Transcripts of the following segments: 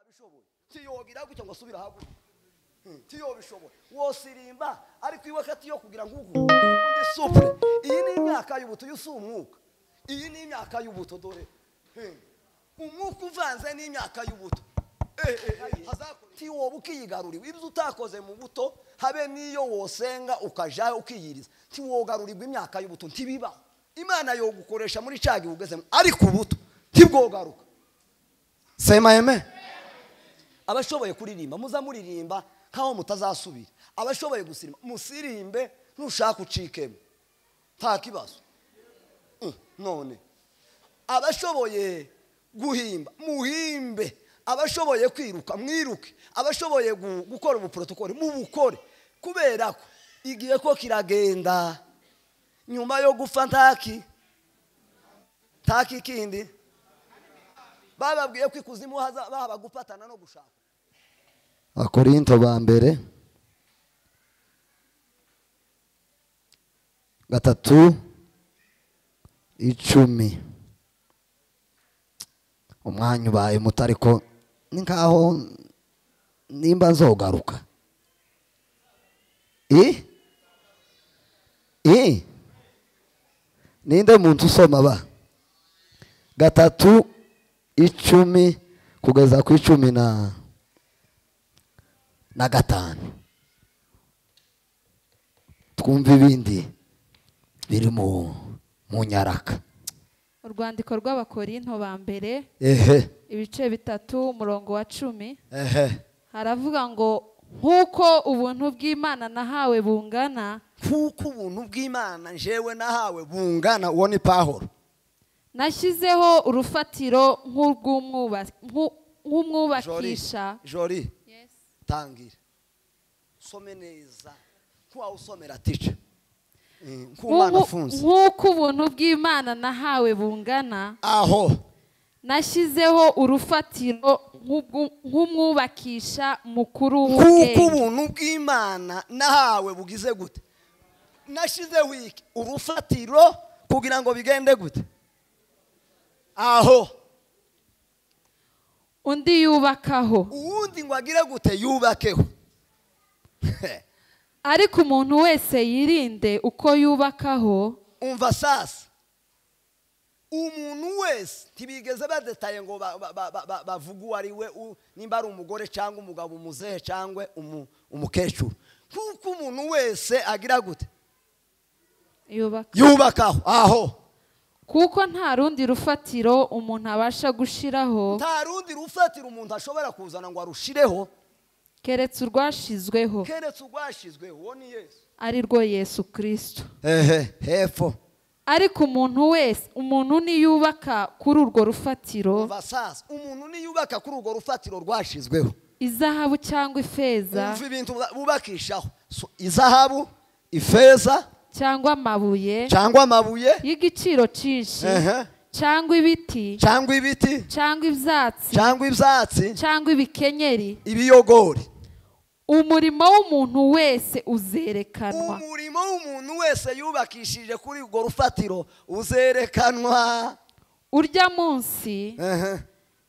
ubishoboye tuyogira gutya ngo asubire ahaguruke tiyobishoboye wosirimba ariko iwe akatiyo kugira ngo ugu undi supure iyi ni imyaka y'ubuto yo si umwuka iyi ni imyaka y'ubuto dore Hmm. umwuka uvanze n'imyaka y'ubuto tiwoba ukiyigaruriwe ibyo utakoze mu buto habe n'iyo wosenga ukajayo ukiyiriza tiwogarurirwa imyaka y'ubuto ntibibaho imana yogukoresha muri cya gihe ugezemo ariko ubuto ntibwogaruka Sema amen. abashoboye kuririmba muza muririmba nk'aho mutazasubira abashoboye gusirimba musirimbe nushaka ucikemo nta kibazo Mm, none abashoboye guhimba muhimbe abashoboye kwiruka mwiruke abashoboye gu- gukora ubuporotokori mubukore kubera ko igihe ko kiragenda nyuma yo gupfa ntaki ntaki ikindi bababwiye ko ikuzimu haza- bahaba gufatana no gushaka akorinto ba mbere gatatu icumi umwanya ubaye muto ariko ni nkaho nimba nzogaruka i i ninde muntu usoma ba gatatu icumi kugeza ku icumi na na gatanu twumve ibindi biri mu mu nyaraka urwandiko rw'abakorinto ba mbere ehe ibice bitatu umurongo wa cumi ehe haravuga ngo nk'uko ubuntu bw'imana nahawe bungana kuko ubuntu bw'imana njewe nahawe bungana uwo ni pahoro nashyizeho urufatiro nk'urw'umwuba- nk'u- nk'umwubakisha jori Yes. tangira some neza nk'uwawe usomera tica nk'umwana Nk'ubu- afunze nk'uko ubuntu bw'imana nahawe bungana aho nashyizeho urufatiro nk'ubwu- nk'umwubakisha mukuru kuko w'ubwenge ubuntu bw'imana nahawe bugize gute nashizeho iki urufatiro kugira ngo bigende gute aho undi yubakaho uwundi ngo agire gute yubakeho ariko umuntu wese yirinde uko yubakaho umva sasa umuntu wese ntibigeze badetaye ngo ba- ba- ba- ba- ba- bavuge uwo ari we u- nimba ari umugore cyangwa umugabo umuzehe cyangwa umu- umukecuru kuko umuntu wese agira gute yubaka yubakaho aho kuko nta rundi rufatiro umuntu abasha gushiraho nta rundi rufatiro umuntu ashobora kuzana ngo arushireho keretse urwashizweho keretse urwashyizweho uwo ni yesu ari rwo yesu kirisito ehe hepfo ariko umuntu wese umuntu niyubaka kuri urwo rufatiro umva sasa umuntu niyubaka kuri urwo rufatiro rwashyizweho izahabu cyangwa ifeza umva ibintu buba- bubakishaho So, izahabu ifeza cyangwa amabuye cyangwa amabuye y'igiciro cyinshi Ehe. cyangwa ibiti cyangwa ibiti cyangwa ibyatsi cyangwa ibyatsi cyangwa ibikenyeri ibiyogori umurimo w'umuntu wese uzerekanwa umurimo w'umuntu wese yubakishije kuri urwo rufatiro uzerekanwa urya munsi Ehe.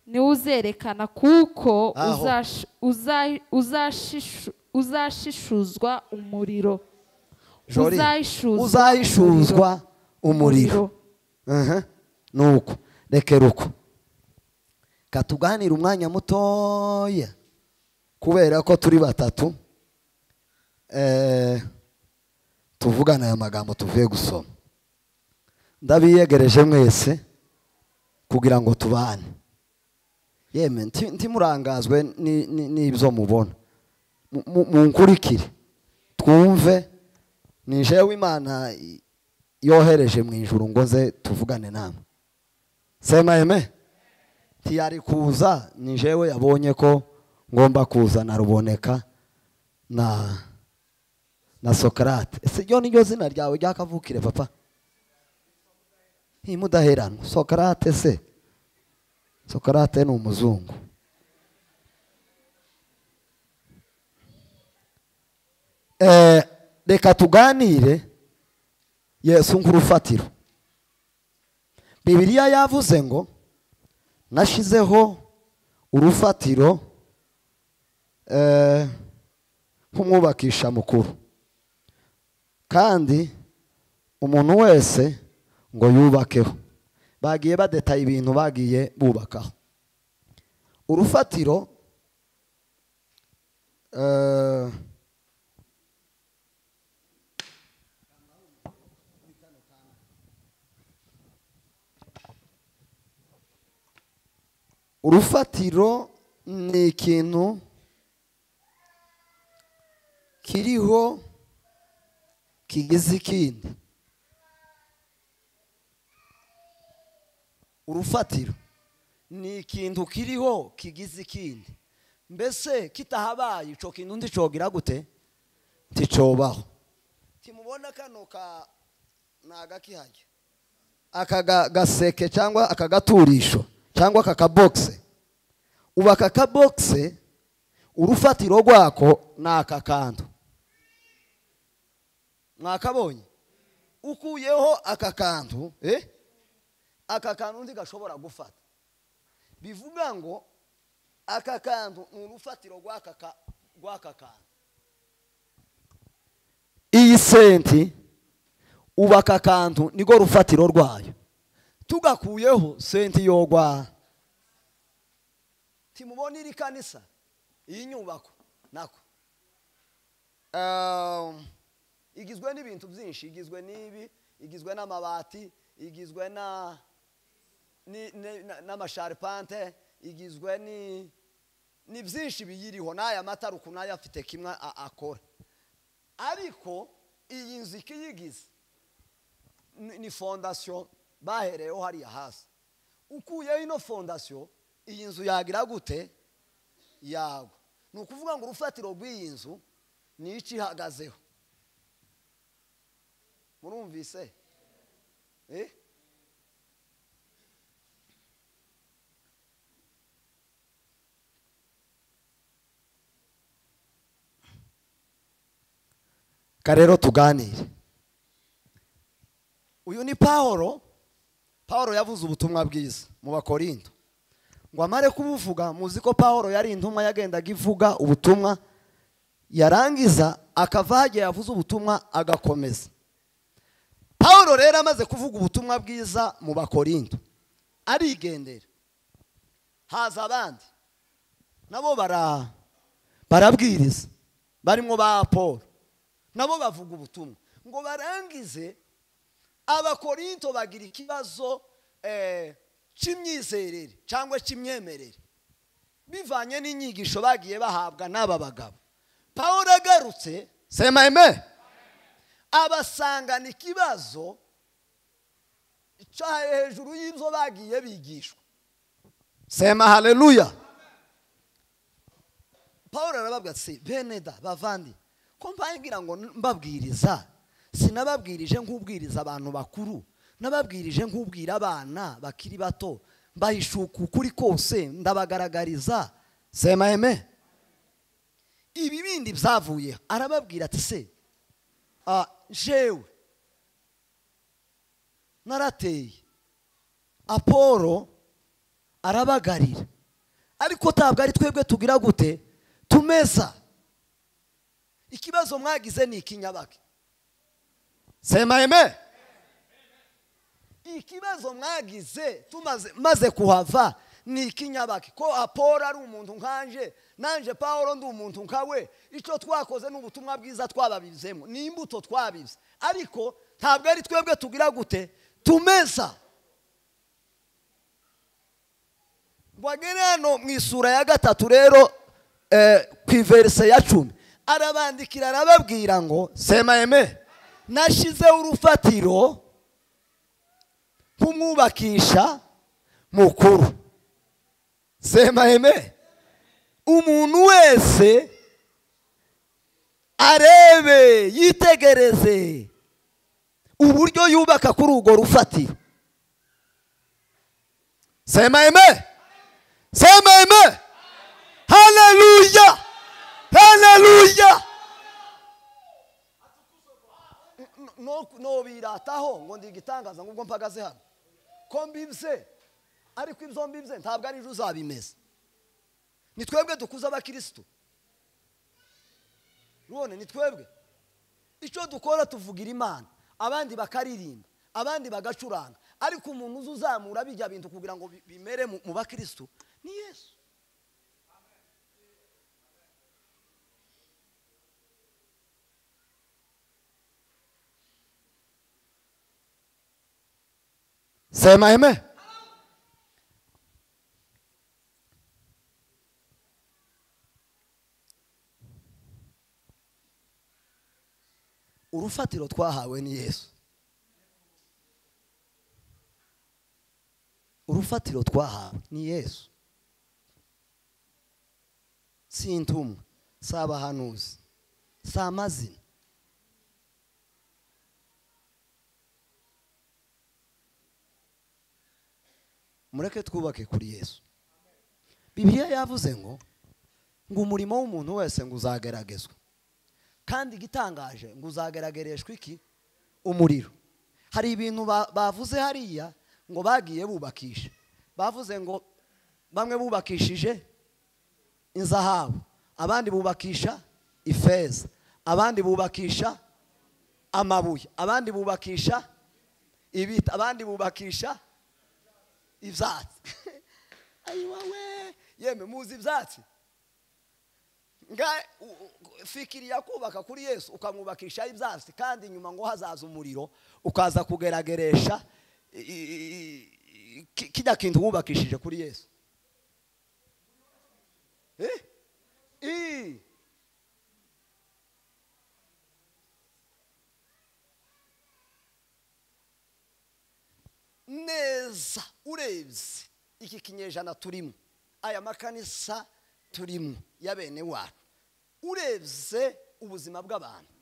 niwo uzerekana kuko Aho. uzash- uza- uzashishu- uzashishuzwa umuriro Jori, uzahishuzwa uzahishuzwa umuriro Aha, ni uko rekera uko katuganira umwanya mutoya kubera ko turi batatu eh, tuvugana aya magambo tuvuye gusoma ndabiyegereje mwese kugira ngo tubane yeme nti- ntimurangazwe ni- ni- n'ibyo mubona Mu- mu- munkurikire twumve ni jewe imana i- yohereje mu ijuru ngo nze tuvugane namwe sema eme ntiyari kuza ni jewe yabonye ko ngomba kuza na ruboneka na na sokarate ese ryo niryo zina ryawe ryakavukire papa ntimudaheranwa sokarate se sokarate ni umuzungu Eh, reka tuganire yesu nk'urufatiro bibiliya yavuze ngo nashizeho urufatiro eh, nk'umwubakisha mukuru kandi umuntu wese ngo yubakeho bagiye badetaye ibintu bagiye bubakaho urufatiro eh, urufatiro ni ikintu kiriho kigize ikindi urufatiro ni ikintu kiriho kigize ikindi mbese kitahabaye icyo kintu ndicogira gute nticobaho timubona kano ka ni agakihajya aka ga- gaseke cyangwa aka gaturisho cyangwa aka kabogise ubu aka kabogise urufatiro rwako ni aka kantu mwakabonye ukuyeho aka kantu eh? aka kantu undi gashobora gufata bivuga ngo aka kantu ni urufatiro rw'aka ka- rw'aka kantu iyi senti ubu aka kantu niko rufatiro rwayo tugakuyeho senti yogwa timubona iri kanisa iyi nyubako nako Um, igizwe n'ibintu byinshi igizwe n'ibi igizwe n'amabati igizwe na ni- ni- na- n'amasharipante igizwe ni ni byinshi biyiriho n'aya matara ukuntu ayo afite kimwe a- akora ariko iyi nzu ikiyigize ni ni fondasiyo bahereyeho hariya hasi ukuyeho ino fondasiyo iyi nzu yagira gute yagwa ni ukuvuga ngo urufatiro rw'iyi nzu ni iki ihagazeho murumvise eh? rero tuganire uyu ni pawulo pawulo yavuze ubutumwa bwiza mu bakorindo ngo amare kubuvuga muzi ko pawulo yari intumwa yagendaga ivuga ubutumwa yarangiza akava hagiye yavuze ubutumwa agakomeza pawulo rero amaze kuvuga ubutumwa bwiza mu bakorindo arigendera haza abandi nabo bara barabwiriza barimo ba paul nabo bavuga ubutumwa ngo barangize abakorinto bagira ikibazo eh, cy'imyizerere cyangwa cy'imyemerere bivanye n'inyigisho bagiye bahabwa n'aba bagabo paul agarutse sema eme abasangana ikibazo cya hejuru y'ibyo bagiye bigishwa sema haleluya paul arababwira ati bene da bavandi ko mbangira ngo mbabwiriza sinababwirije nk'ubwiriza abantu bakuru nababwirije nk'ubwira abana bakiri bato mbahishuka ukuri kose ndabagaragariza sema eme ibi bindi byavuye arababwira ati se ah, jewe narateye apolo arabagarira ariko ntabwo ari twebwe tugira gute tumeza ikibazo mwagize ni ikinyabake sema eme ikibazo mwagize tumaze maze kuhava ni ikinyabake ko apolo ari umuntu nkanje nanje paul ndi umuntu nkawe icyo twakoze ni ubutumwa bwiza twababizemo ni imbuto twabize ariko ntabwo ari twebwe tugira gute tumeza wagere hano mu isura ya gatatu rero eh, ku iverise ya cumi arabandikira arababwira ngo sema eme nashyizeho urufatiro nk'umwubakisha mukuru sema eme umuntu wese arebe yitegereze uburyo yubaka kuri urwo rufatiro sema eme sema eme haleluya haleluya No- no- nobirataho ngo ndi igitangaza ngubwo mpagaze hano ko mbibye ariko ibyo mbibye ntabwo ari ejo uzabimeze ni twebwe dukuza abakirisitu none ni twebwe icyo dukora tuvugira imana abandi bakaririmba abandi bagacuranga ariko umuntu uza uzamura bijya bintu kugira ngo bi- bimere mu mu bakirisitu ni yesu sema eme urufatiro twahawe ni yesu urufatiro twahawe ni yesu si intumwa si abahanuzi si amazina mureke twubake kuri yesu bibiliya yavuze ngo ngo umurimo w'umuntu wese ngo uzageragezwe kandi igitangaje ngo uzagaragareshwa iki umuriro hari ibintu ba- bavuze hariya ngo bagiye bubakisha bavuze ngo bamwe bubakishije inzahabu abandi bubakisha ifeza abandi bubakisha amabuye abandi bubakisha ibiti abandi bubakisha ibyatsi ayiwawe yemwe muzi ibyatsi nga u- u- fikiriya kubaka kuri yesu ukamwubakisha ibyatsi kandi nyuma ngo hazaza umuriro ukaza kugerageresha i- i- i- ki- kijya kintu wubakishije kuri yesu Eh? I. neza urebye iki kinyejana turimo aya makanisa turimo y'abene wacu urebye ubuzima bw'abantu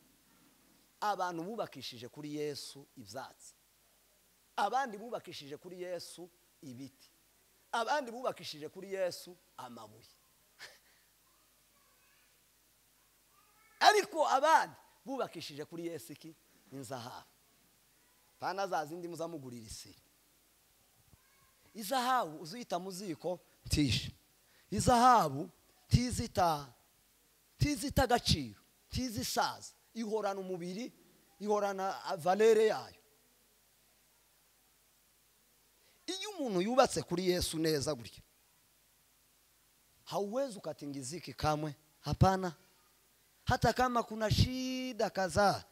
abantu bubakishije kuri yesu ibyatsi abandi bubakishije kuri yesu ibiti abandi bubakishije kuri yesu amabuye ariko abandi bubakishije kuri yesu iki inzahabu pana za zindi muzamugurira isiri izahabu uziyita mu ziko ntishe izahabu ntizita ntizita agaciro ntizisaza ihorana umubiri ihorana ah, valere yayo iyo umuntu yubatse kuri yesu neza gutya hauwezi ukatinga iziki kamwe hapana hata kama kuna shida kadhaa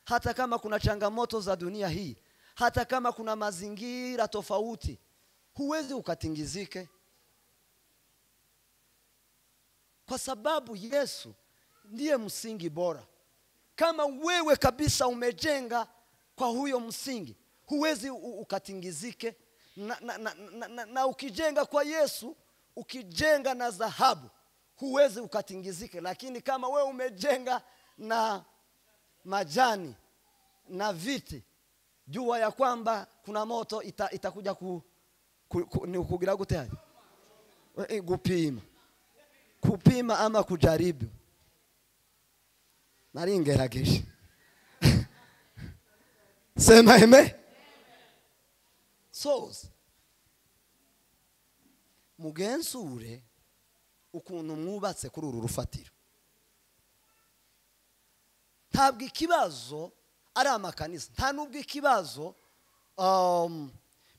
hata kama kuna changamoto za dunia hii hata kama kuna mazingira tofauti huwezi ukatingizike kwa sababu yesu ndiye msingi bora kama wewe kabisa umejenga kwa huyo msingi huwezi u- ukatingizike na, na, na, na, na, na ukijenga kwa yesu ukijenga na dhahabu huwezi ukatingizike lakini kama wewe umejenga na majani na viti jua ya kwamba kuna moto ita- itakuja ku, ku, ku, ni kugira gute hali? Eh, gupima kupima ama kujaribu nari ngerageje sema eme sozi mugenzure ukuntu mwubatse kuri uru rufatiro ntabwo ikibazo ari amakanisa nta n'ubwo ikibazo um,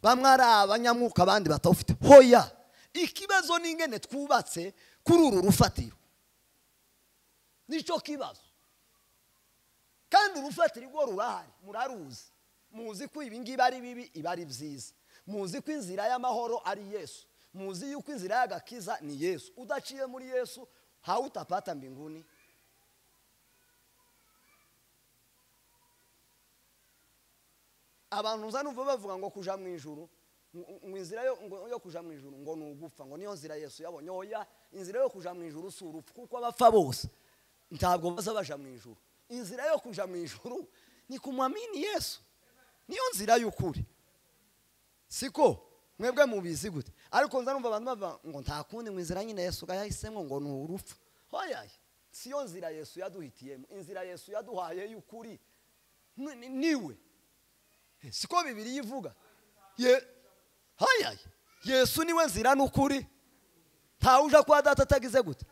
bamwe ari abanyamwuka abandi batawufite hoya ikibazo ni ingene twubatse kuri uru rufatiro nicyo kibazo kandi urufatiro rwo rurahari muraruzi muzi ko ibi ngibi ari bibi iba ari byiza muzi ko inzira y'amahoro ari yesu muzi yuko inzira y'agakiza ni yesu udaciye muri yesu hautapata mbinguni abantu uza n'uva bavuga ngo kuja mu ijuru ngo- ngo inzira yo- ngo- yo kuja mu ijuru ngo ni ugupfa ngo niyo nzira yesu yabonye oya inzira yo kuja mu ijuru si urupfu kuko abapfa bose ntabwo baza baja mu ijuru inzira yo kuja mu ijuru ni kumwamini yesu niyo nzira y'ukuri siko mwebwe mubizi gute ariko nza numva abantu bava ngo nta kundi ngo inzira nyine yesu yahisemo ngo ni urupfu hoya siyo nzira yesu yaduhitiyemo inzira yesu yaduhaye y'ukuri ni- ni- niwe siko bibiri ivuga ye hayaye yesu niwe nzira n'ukuri ntawe uja kwa data atagize gute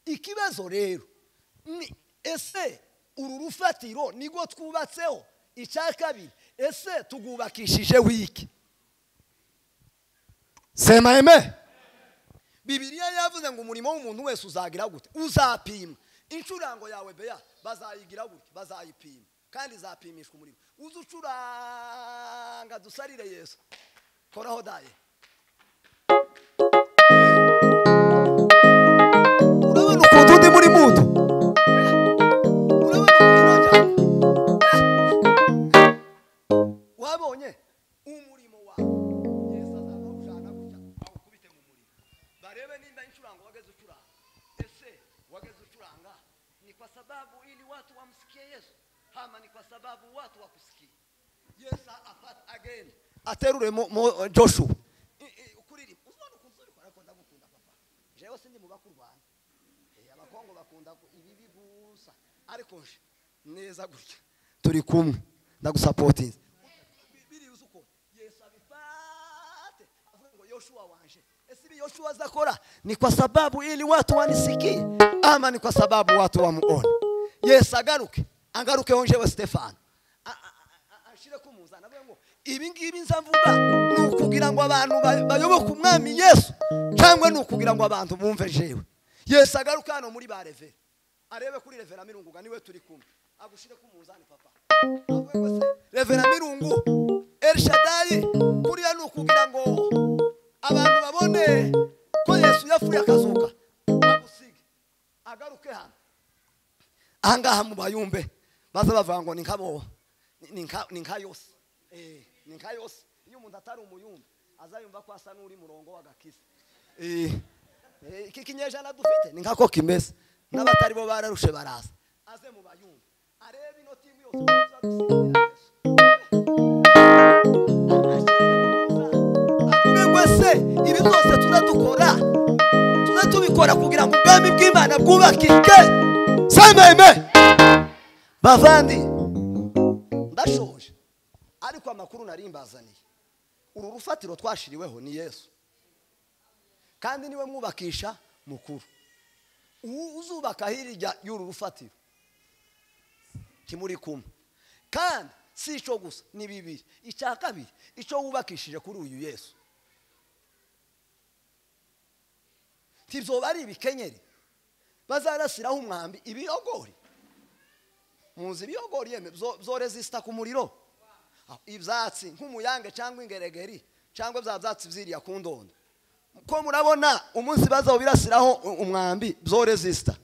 ikibazo rero ni ese uru rufatiro nirwo twubatseho icya kabiri ese tugubakishije wiki sema eme bibiliya yavuze ngo umurimo w'umuntu wese uzagira gute uzapima incurango yawe beya bazayigira gutya bazayipima kandi izapimishwa umurimo uzi ucuranga dusarire yesu koraho daye urabona ukuntu undi muri muto urabona umurimo njyana wabonye umurimo wawe yesu azakawujyana gutya awukubite mu muriro barebe nimba incurango wageze ucuranga ese wageze ucuranga ni kwa sababu ili watu wamsikie yesu hama ni kwa sababu watu wakusikie yesu afata again aterure mo, mo joshua I- i- ukuririmba uzabona ukuntu uri kubara ko ndagukunda papa jewe sindi mu bakurwana Eh, abakongo bakunda ku- ibibi gusa ariko nje neza gutya turi kumwe ndagusapotinze biriya uzi uko yesu abifate avuga ngo yoshuwa wanje ese ibi yoshuwa azakora ni kwa sababu ili watu wanisikie ama ni kwa sababu watu wamuone yesu agaruke agarukeho njewe stefano A- a- a- a- ashire kumuzana avuga ngo ibi ngibi nza mvuga ni ukugira ngo abantu ba- bayoboke umwami yesu cyangwa ni ukugira ngo abantu bumve jewe yesu agaruke hano muri ba revera arebe kuri revera mirunguga niwe turi kumwe agushire kumuzani papa revera mirungu elishadayi kuriya ni ukugira ngo abantu babone ko yesu yapfuye akazuka agusige agaruke hano ahangaha mu bayumbe maze bavuga ngo ni nk'abo ni- ni nka- ni nka yose Eh, ni nka yose iyo umuntu atari umuyumbe azayumva ko asa n'uri murongo w'agakiza Eh, eh, iki kinyejana dufite ni nkako kimeze n'abatari bo bararushe baraza aze mu bayumbe arebe ino timu yose uko izadusimbura Yesu. Mbega se ibi byose turadukora tuze tubikora kugira ngo ubwami bw'imana bwubakike sema eme bavandi ndashoje ariko amakuru nari mbazaniye uru rufatiro twashiriweho ni yesu kandi niwe mwubakisha mukuru ubu uzubaka hirya y'uru rufatiro kimuri kumwe kandi si icyo gusa ni bibiri icya kabiri icyo wubakishije kuri uyu yesu ntibyoba ari ibikenyeri bazarasiraho umwambi ibiyogori muzi ibiyogori yeme byo- byoresisita ku muriro Ah, ibyatsi nk'umuyange cyangwa ingeregeri cyangwa bya byatsi byiriya ku ndondo ko murabona umunsi bazawubirasiraho u- umwambi byoresisita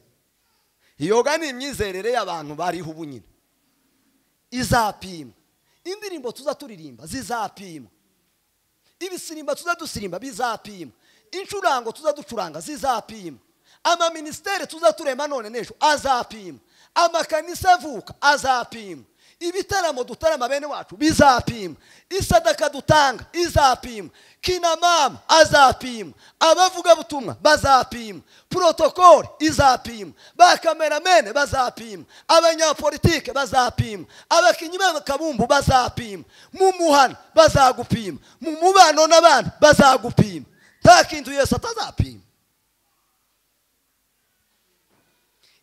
yoga ni imyizerere y'abantu bariho ubu nyine izapima indirimbo tuza turirimba zizapima ibisirimba tuza dusirimba bizapima incurango tuza ducuranga zizapima amaminisiteri tuza turema none n'ejo azapima amakanisa avuka azapima ibitaramo dutarama bene wacu bizapima isadaka dutanga izapima kinamama azapima abavugabutumwa bazapima protokoli izapima ba kameramene bazapima abanyapolitike bazapima abakinnyi b'akabumbu bazapima mu muhana bazagupima mu mubano n'abandi bazagupima nta kintu yesu atazapima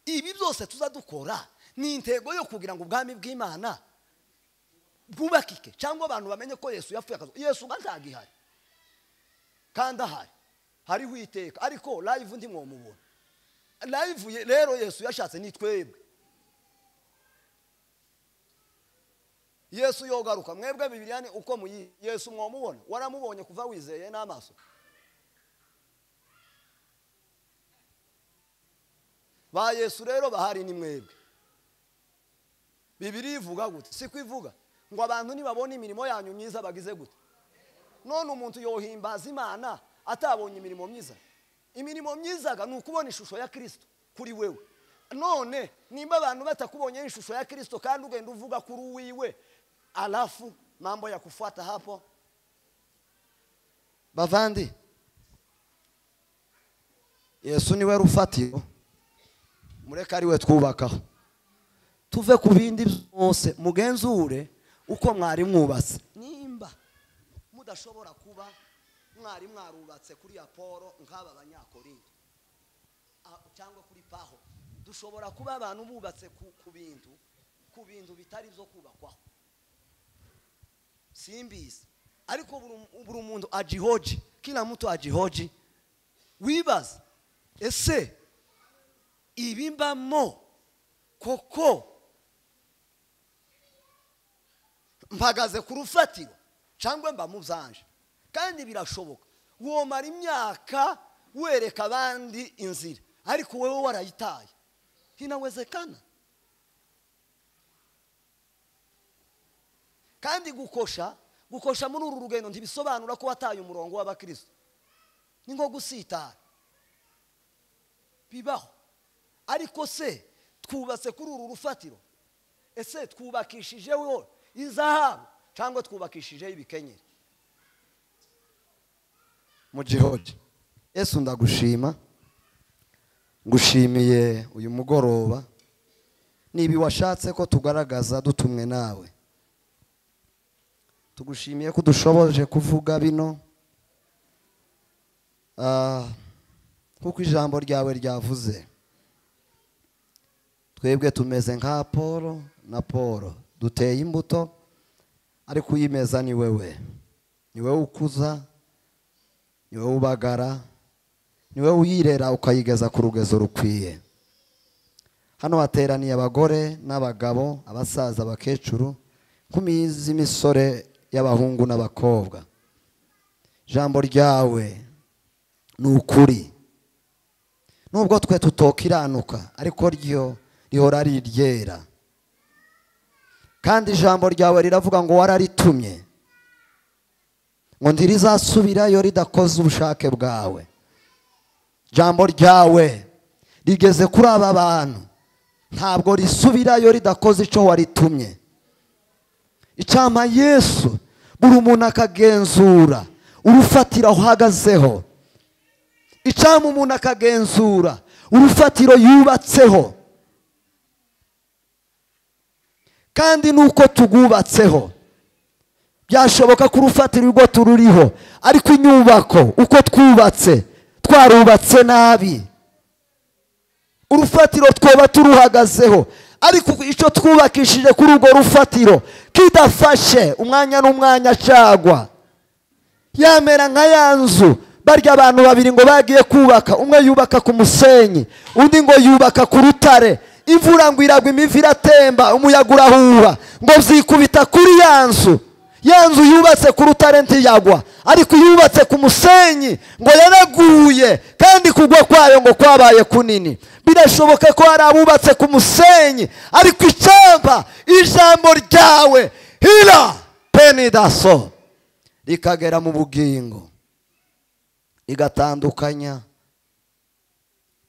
ibi byose tuza dukora ni intego yo kugira ngo ubwami bw'imana bwubakike cyangwa abantu bamenye ko yesu yapfuye akazi yesu uga ntagihari kandi ahari hariho iteka ariko live ndi mwomubona live ye- rero yesu yashatse ni twebwe yesu yogaruka mwebwe bibiliya ni uko muyi yesu mwomubona waramubonye kuva wizeye n'amaso ba yesu rero bahari ni mwebwe bibiri ivuga gute siko ivuga ngo abantu nibabona imirimo yanyu myiza bagize gute none umuntu yohimbaza imana atabonye imirimo myiza imirimo myizaga ni ukubona ishusho ya kirisito kuri wewe none nimba abantu batakubonyeho ishusho ya kirisito kandi ugenda uvuga kuri uwiwe alafu mambo ya kufuata hapo bavandi yesu niwe rufatiro mureke ari we twubakaho tuve ku bindi byose mugenzure uko mwari mwubatse nimba mudashobora kuba mwari mwarubatse kuri apolo nk'aba banyakorinto ah, cyangwa kuri paho dushobora kuba abantu bubatse ku ku bintu ku bintu bitari byo kubakwaho simbizi ariko buri um- buri muntu ajihoji kila mtu ajihoji wibaza ese ibimbamo koko mpagaze ku rufatiro cyangwa mba mu byanje kandi birashoboka womara imyaka wereka abandi inzira ariko wowe warayitaye hinawezekana kandi gukosha gukosha muri uru rugendo ntibisobanura ko wataye umurongo w'abakristo ni nko gusitara bibaho ariko se twubatse kuri uru rufatiro ese twubakishijeho izahabu cyangwa twubakishijeho ibikenyeri mu gihoge ese ndagushima ngushimiye uyu mugoroba niba washatse ko tugaragaza dutumwe nawe tugushimiye ko udushoboje kuvuga bino Ah, kuko ijambo ryawe ryavuze twebwe tumeze nka paul na paul duteye imbuto ariko uyimeza ni wewe ni wowe ukuza ni wowe ubagara ni wowe uyirera ukayigeza ku rugezo rukwiye hano hateraniye abagore n'abagabo abasaza abakecuru ku mizi imisore y'abahungu n'abakobwa ijambo ryawe ni ukuri nubwo twe tutokiranuka ariko ryo rihora ari iryera kandi ijambo ryawe riravuga ngo wararitumye ngo ntirizasubirayo ridakoze ubushake bwawe ijambo ryawe rigeze kuri aba bantu ntabwo risubirayo ridakoze icyo waritumye icyama yesu buri umuntu akagenzura urufatiro ahagazeho icyama umuntu akagenzura urufatiro yubatseho kandi nuko turwubatseho byashoboka ko urufatiro urwo tururiho ariko inyubako uko twubatse twarubatse nabi urufatiro twaba turuhagazeho ariko icyo twubakishije kuri urwo rufatiro kidafashe umwanya n'umwanya cyagwa yamera nka ya nzu barya abantu babiri ngo bagiye kubaka umwe yubaka ku musenyi undi ngo yubaka ku rutare imvura ngo iragwa imivi iratemba umuyaga urahuha ngo byikubita kuri ya nzu ya nzu yubatse ku rutare ntiyagwa ariko yubatse ku musenyi ngo yaraguye kandi kugwa kwayo ngo kwabaye kunini birashoboka ko hari abubatse ku musenyi ariko icyampa ijambo ryawe hira penidaso rikagera mu bugingo rigatandukanya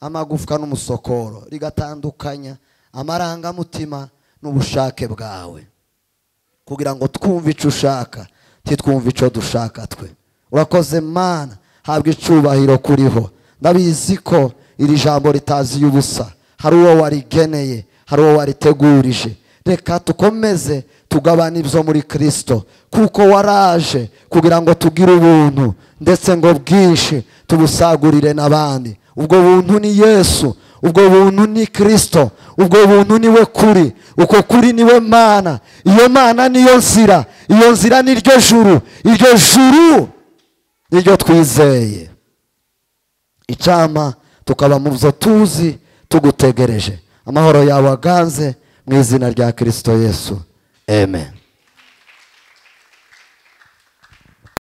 amagufwa n'umusokoro rigatandukanya amarangamutima n'ubushake bwawe kugira ngo twumve icyo ushaka ntitwumve icyo dushaka twe urakoze mana habwa icyubahiro kuriho ndabizi ko iri jambo ritazi ubusa hari uwo warigeneye hari uwo waritegurije reka tukomeze tugabane ibyo muri kirisito kuko waraje kugira ngo tugire ubuntu ndetse ngo bwinshi tubusagurire n'abandi ubwo buntu ni yesu ubwo buntu ni kirisito ubwo buntu ni we kuri uko kuri ni we mana iyo mana niyo nzira iyo nzira ni ryo juru iryo juru ni ryo twizeye icyama tukaba mu byo tuzi tugutegereje amahoro yawe aganze mu izina rya kirisito yesu amen